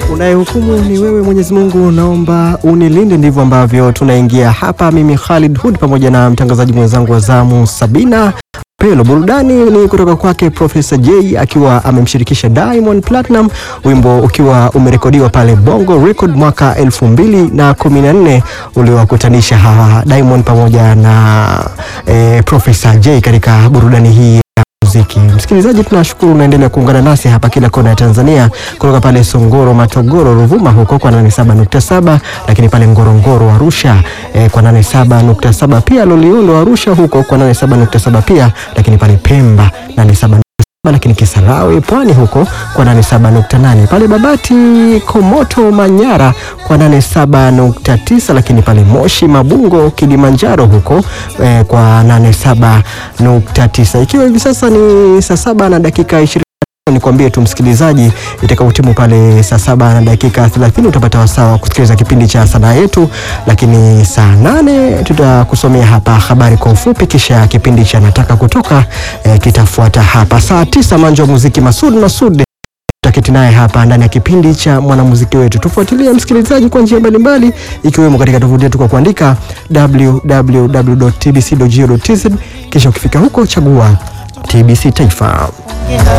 Unayehukumu ni wewe Mwenyezi Mungu, naomba unilinde. Ndivyo ambavyo tunaingia hapa, mimi Khalid Hood pamoja na mtangazaji mwenzangu wa zamu Sabina Pelo. Burudani ni kutoka kwake Profesa J akiwa amemshirikisha Diamond Platinum, wimbo ukiwa umerekodiwa pale Bongo Record mwaka elfu mbili na kumi na nne uliowakutanisha hawa Diamond pamoja na eh, Profesa J katika burudani hii muziki. Msikilizaji, tunashukuru unaendelea kuungana nasi hapa kila kona ya Tanzania, kutoka pale Songoro, Matogoro, Ruvuma huko kwa 87.7, lakini pale Ngorongoro, Arusha eh, kwa 87.7, pia Loliondo, Arusha huko kwa 87.7 pia, lakini pale Pemba 87 lakini Kisarawe Pwani huko kwa 87.8, pale Babati Komoto Manyara kwa 87.9, lakini pale Moshi Mabungo Kilimanjaro huko eh, kwa 87.9. Ikiwa hivi sasa ni saa saba na dakika 20 Nikwambie tu msikilizaji, itakautimu pale saa saba na dakika 30 utapata wasaa wa kusikiliza kipindi cha sanaa yetu, lakini saa nane tutakusomea hapa habari kwa ufupi, kisha kipindi cha nataka kutoka eh, kitafuata hapa saa tisa. Manjo wa muziki Masud Masud tutaketi naye hapa ndani ya kipindi cha mwanamuziki wetu. Tufuatilie msikilizaji kwa njia mbalimbali, ikiwemo katika tovuti yetu kwa kuandika www.tbc.go.tz, kisha ukifika huko chagua TBC Taifa.